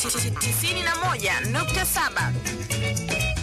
91.7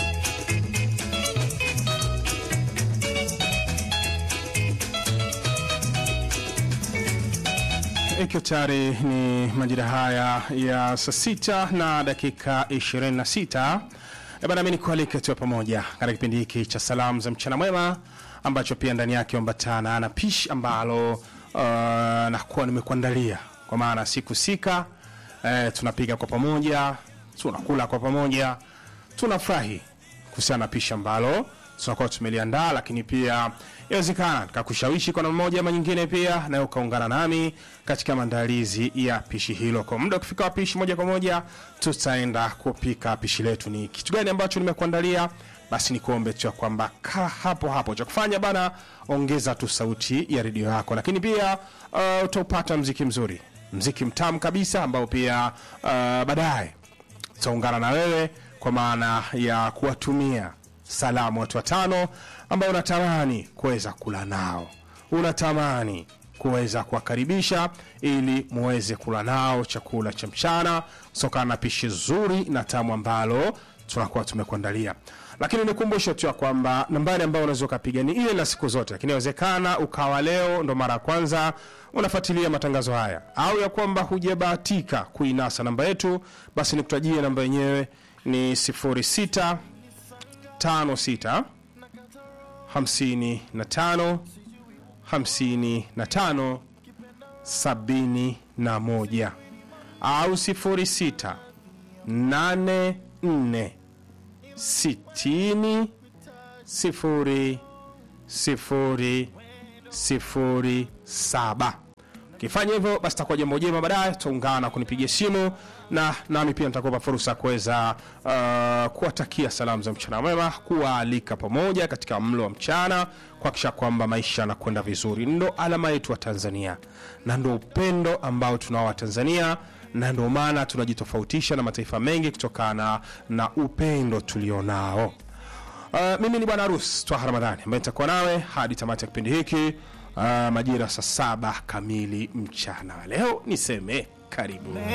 Ikiwa tayari ni majira haya ya saa sita na dakika 26 Eh bana, mimi nikualike tuwe pamoja katika kipindi hiki cha salamu za mchana mwema ambacho pia ndani yake ambatana na pishi ambalo uh, nakuwa nimekuandalia kwa maana siku sika eh, tunapiga kwa pamoja, tunakula kwa pamoja, tunafurahi kuhusiana na pishi ambalo tunakuwa tumeliandaa, lakini pia inawezekana nikakushawishi kwa namna moja ama nyingine, pia nawe ukaungana nami katika maandalizi ya pishi hilo. Kwa muda ukifika wa pishi, moja kwa moja tutaenda kupika pishi letu. Ni kitu gani ambacho nimekuandalia? Basi nikuombe tu ya kwamba kaa hapo hapo, cha kufanya bana, ongeza tu sauti ya redio yako, lakini pia uh, utaupata mziki mzuri, mziki mtamu kabisa ambao pia uh, baadaye tutaungana na wewe kwa maana ya kuwatumia salamu watu watano ambao unatamani kuweza kula nao, unatamani kuweza kuwakaribisha ili muweze kula nao chakula cha mchana kutokana na pishi zuri na tamu ambalo tunakuwa tumekuandalia. Lakini nikumbushe tu ya kwamba nambari ambayo unaweza ukapiga ni ile na siku zote, lakini inawezekana ukawa leo ndo mara ya kwanza unafuatilia matangazo haya au ya kwamba hujabahatika kuinasa namba yetu, basi nikutajie namba yenyewe ni 06 56 55 55 71 au 06 84 60 0 0 0 7 ukifanya hivyo basi takuwa jambo jema baadaye tutaungana kunipigia simu na nami pia nitakupa fursa ya kuweza uh, kuwatakia salamu za mchana mwema kuwaalika pamoja katika mlo wa mchana kuhakikisha kwamba maisha yanakwenda vizuri ndo alama yetu wa tanzania na ndo upendo ambao tunao wa tanzania na ndio maana tunajitofautisha na mataifa mengi kutokana na upendo tulionao Uh, mimi ni bwana harus twaha ramadhani ambaye nitakuwa nawe hadi tamati ya kipindi hiki uh, majira saa saba kamili mchana leo niseme karibu